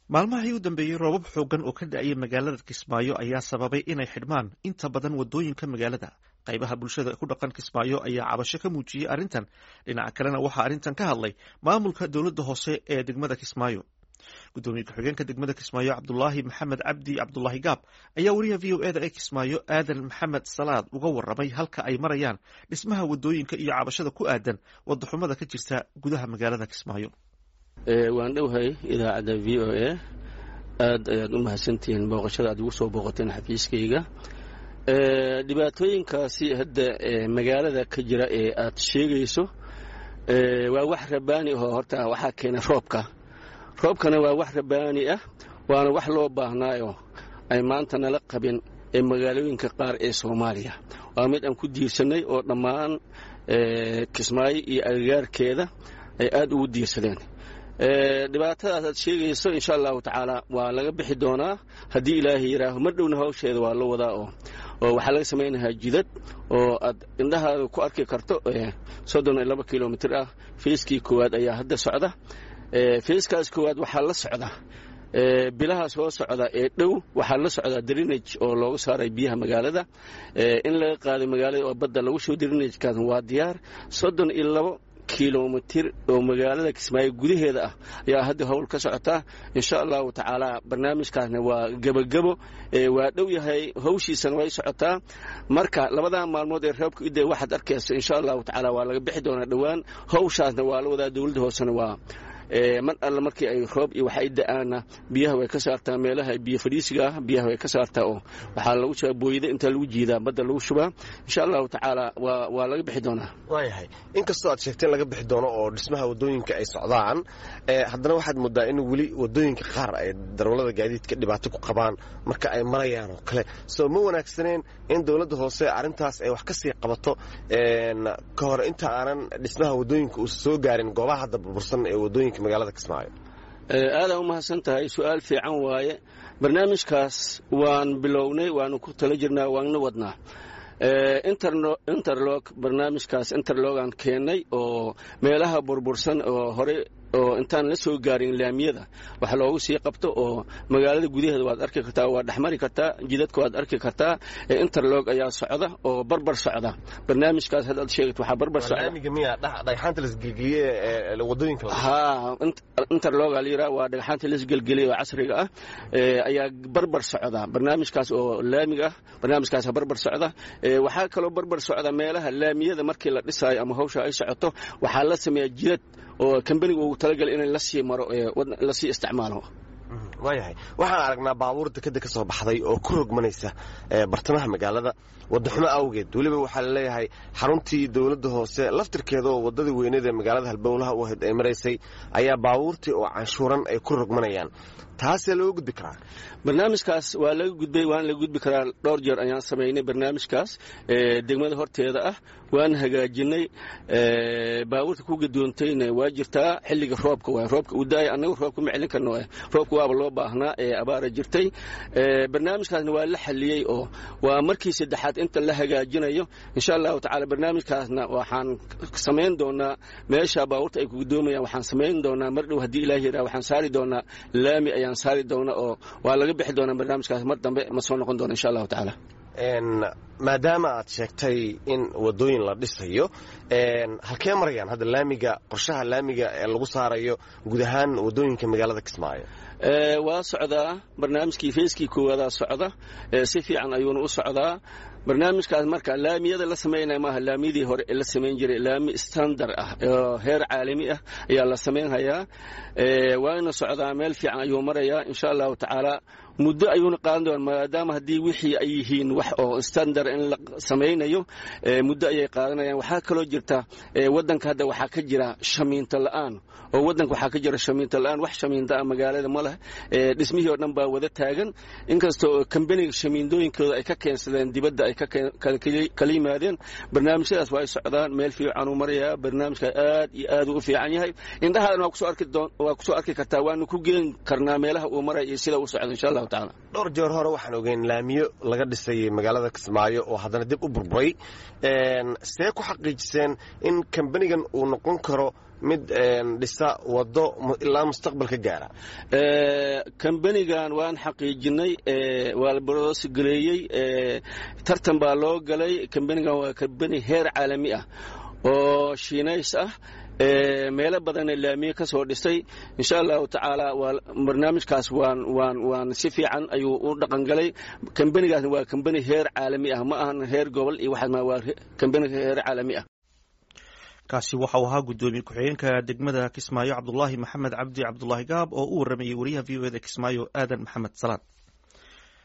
maalmahii u dambeeyey roobab xoogan oo ka da-ayay magaalada kismaayo ayaa sababay inay xidhmaan inta badan wadooyinka magaalada qaybaha bulshada ku dhaqan kismaayo ayaa cabasho ka muujiyey arrintan dhinaca kalena waxaa arrintan ka hadlay maamulka dowladda hoose ee degmada kismaayo gudoomiye ku-xigeenka degmada kismaayo cabdulaahi maxamed cabdi cabdulaahi gaab ayaa wariyaha v o eda ee kismaayo aadan maxamed salaad uga waramay halka ay marayaan dhismaha wadooyinka iyo cabashada ku aadan wadaxumada ka jirta gudaha magaalada kismaayo waan dhowhay idaacadda v o a aad ayaad u mahadsantihiin booqashada aad igu soo booqateen xafiiskayga dhibaatooyinkaasi hadda magaalada ka jira ee aad sheegayso waa wax rabaani ahoo horta waxaa keena roobka roobkana waa wax rabaani ah waana wax loo baahnaayo ay maanta nala qabin ee magaalooyinka qaar ee soomaaliya waa mid aan ku diirsanay oo dhammaan kismaayo iyo agagaarkeeda ay aad ugu diirsadeen dhibaatadaas aad sheegayso insha allahu tacaala waa laga bixi doonaa haddii ilaahay yidhaaho mar dhowna hawsheeda waa la wadaa oo oo waxaa laga samaynayaa jidad oo aad indhahaada ku arki karto soddon iyo laba kilomitir ah feyskii koowaad ayaa hadda socda feyskaas koowaad waxaa la socda bilaha soo socda ee dhow waxaa la socdaa drinage oo loogu saaray biyaha magaalada in laga qaaday magaalada oo badda lagu shubo drinagekaas waa diyaar soddon iyo labo kilomitir oo magaalada kismaayo gudaheeda ah ayaa hadda howl ka socotaa insha allahu tacaala barnaamijkaasna waa gebagebo waa dhow yahay hawshiisana way socotaa marka labadaa maalmood ee reebka ida waxaad arkaysa insha allahu tacaala waa laga bixi doonaa dhowaan hawshaasna waa la wadaa dowladda hoosena waa mar alle markii ay roob iyo wax ay da-aana biyaha way ka saartaa meelaha biyo fadhiisiga ah biyaha way ka saartaa oo waxaa lagu shubaa booyada intaa lagu jiidaa badda lagu shubaa insha allahu tacaala waa waa laga bixi doonaa waayahay inkastoo aad sheegteen laga bixi doono oo dhismaha wadooyinka ay socdaan haddana waxaad moodaa in weli wadooyinka qaar ay darwallada gaadiidka dhibaato ku qabaan marka ay marayaan oo kale soo ma wanaagsaneen in dowladda hoose arrintaas ay wax ka sii qabato ka hor inta aanan dhismaha wadooyinka uusa soo gaarin goobaha hadda burbursan ee wadooyinka magaalada kismaayo aadaan u mahadsan tahay su-aal fiican waaye barnaamijkaas waan bilownay waanu ku tala jirnaa waanna wadnaa interlog barnaamijkaas interlogaan keennay oo meelaha burbursan oo hore oo intaan la soo gaarin laamiyada wax loogu sii qabto oo magaalada gudaheeda waad arki kartaa waa dhexmari kartaa jidadka waad arki kartaa interlog ayaa socda oo barbar socda barnaamijkaas haddaad sheegat waxaa barbar socdaha interloga la yidhaha waa dhagxaanta lasgelgeliya oo casriga ah ayaa barbar socda barnaamijkaas oo laamiga ah barnaamijkaas barbar socda waxaa kaloo barbar socda meelaha laamiyada markii la dhisaayo ama hawsha ay socoto waxaa la sameeyaa jidad oo kambaniga ugu talagalay in lasii maro lasii isticmaalo waayahay waxaan aragnaa baabuur dekeda ka soo baxday oo ku rogmanaysa bartamaha magaalada wadaxumo awgeed weliba waxaa laleeyahay xaruntii dowladda hoose laftirkeeda oo wadadii weyneed ee magaalada halbowlaha u ahayd ay maraysay ayaa baabuurtii oo canshuuran ay ku rogmanayaan taasee looga gudbi karaa barnaamijkaas waa laga gudbay waana laga gudbi karaa dhowr jeer ayaan samaynay barnaamijkaas degmada horteeda ah waan hagaajinay baabuurta ku gadoontayna waa jirtaa xilliga roobka waay roobka uu da-ay annaga roobka ma celin karno roobka waaba loo baahnaa ee abaara jirtay barnaamijkaasna waa la xaliyey oo waa markii saddexaad inta la hagaajinayo insha allahu tacaala barnaamijkaasna waxaan samayn doonaa meesha baabuurta ay ku gadoomayaan waxaan samayn doonaa mar dhow haddii ilaah yidhaha waxaan saari doonaa laami ayaan saari doonaa oo waa laga bixi doonaa barnaamijkaas mar dambe ma soo noqon doona insha allahu tacaala maadaama aad sheegtay in wadooyin la dhisayo halkee marayaan hadda laamiga qorshaha laamiga ee lagu saarayo guud ahaan wadooyinka magaalada kismaayo waa socdaa barnaamijkii feyskii koowaadaa socda si fiican ayuuna u socdaa barnaamijkaas marka laamiyada la samaynaya maaha laamiyadii hore ee la samayn jiray laami standard ah oo heer caalami ah ayaa la samaynhayaa waana socdaa meel fiican ayuu marayaa insha allahu tacaala muddo ayuuna qaadan doona maadaama haddii wixii ay yihiin wax oo standard in la samaynayo muddo ayay qaadanayaan waxaa kaloo jirta waddanka hadda waxaa ka jira shamiinto la'aan oo waddanka waxaa ka jira shamiinto la'aan wax shamiinto ah magaalada ma leh dhismihii oo dhan baa wada taagan inkasta oo kambaniga shamiindooyinkooda ay ka keensadeen dibadda ay kala yimaadeen barnaamijyadaas waa ay socdaan meel fiican uu marayaa barnaamijka aad iyo aad u fiican yahay indhahaadana waa kusoo arki kartaa waanu ku geen karnaa meelaha uu maraya iyo sida uu socdo insha allahu tacaala dhowr jeer hore waxaan ogeyn laamiyo laga dhisay magaalada kismaayo oo haddana dib u burburay see ku xaqiijiseen in kambanigan uu noqon karo mid dhisa wado ilaa mustaqbalka gaara kambanigan waan xaqiijinay waa la broosgaleeyey tartan baa loo galay kambanigan waa kambani heer caalami ah oo shiinays ah meelo badanna laamiye ka soo dhisay insha allahu tacaala waa barnaamijkaas waan waan waan si fiican ayuu u dhaqangalay kambanigaasna waa kambani heer caalami ah ma ahan heer gobol iyo waxaas ma waa kambani heer caalami ah kaasi waxa uu ahaa guddoomiye ku-xigeenka degmada kismaayo cabdulaahi maxamed cabdi cabdulaahi gaab oo u waramayey wariyaha v o eda kismaayo aadan maxamed salaan